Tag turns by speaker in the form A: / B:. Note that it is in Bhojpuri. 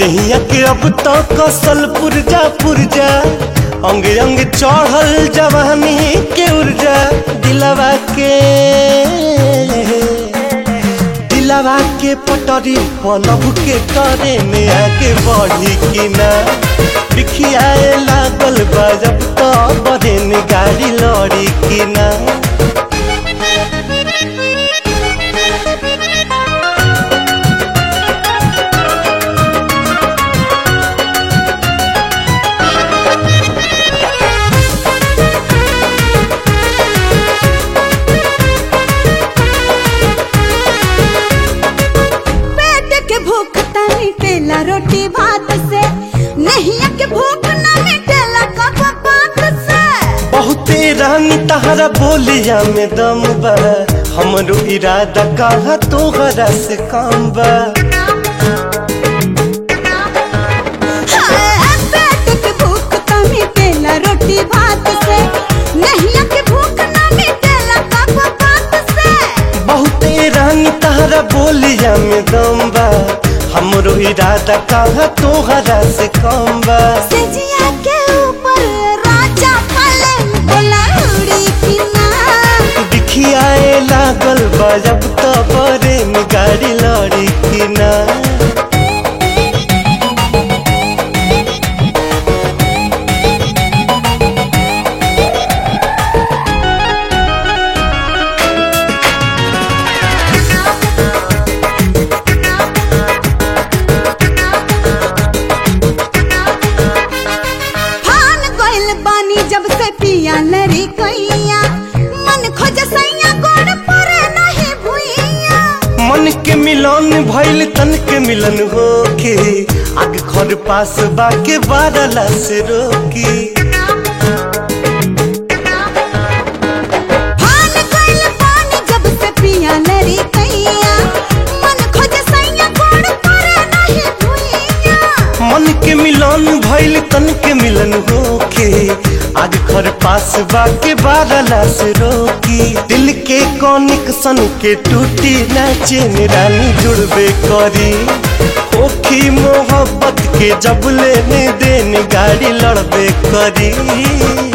A: दहिया के अब तो कसल पुरजा पुरजा अंग अंग चढ़ल जवानी के ऊर्जा दिलवा के दिलवा के पटरी पलब के करे में आगे बढ़ी कि ना बिखियाए लागल बजब तो बहन गाड़ी लड़ी कि ना
B: पेट के भूख त मिटेला रोटी भात से नहिया के भूख न मिटेला कप पात से
A: बहुते रानी तहरा बोलिया में दम बा हमरो इरादा कहा तोहरा से काम बा
B: हाय, पेट के भूख त मिटेला रोटी भात से नहिया के भूख न मिटेला कप पात से
A: बहुते रानी तहरा बोलिया में दम बा हमरो इरादा कहा तोहरा से काम बा
B: सेजिया के ऊपर राजा पलंग बोला उड़ी की ना
A: दिखियाए लागल बा जब तो बरे में गाड़ी लड़ी कि ना
B: फान गइल बानी जब से पिया लरी कैया मन खोज सैया गोड़ परे नहीं भुइया
A: मन के मिलन भइल तन के मिलन होके आग घर पास बाके बारला से रोकी
B: फान गइल बानी जब से पिया लरी कैया मन खोज सैया गोड़ परे नहीं भुइया
A: मन के मिलन भइल तन के मिलन होके आग घर पास बाके बारला से रोकी दिल के कनेक्शन के टूटी ना चेन रानी जुड़बे करी ओखी मोहब्बत के जब लेने देन गाड़ी लड़बे करी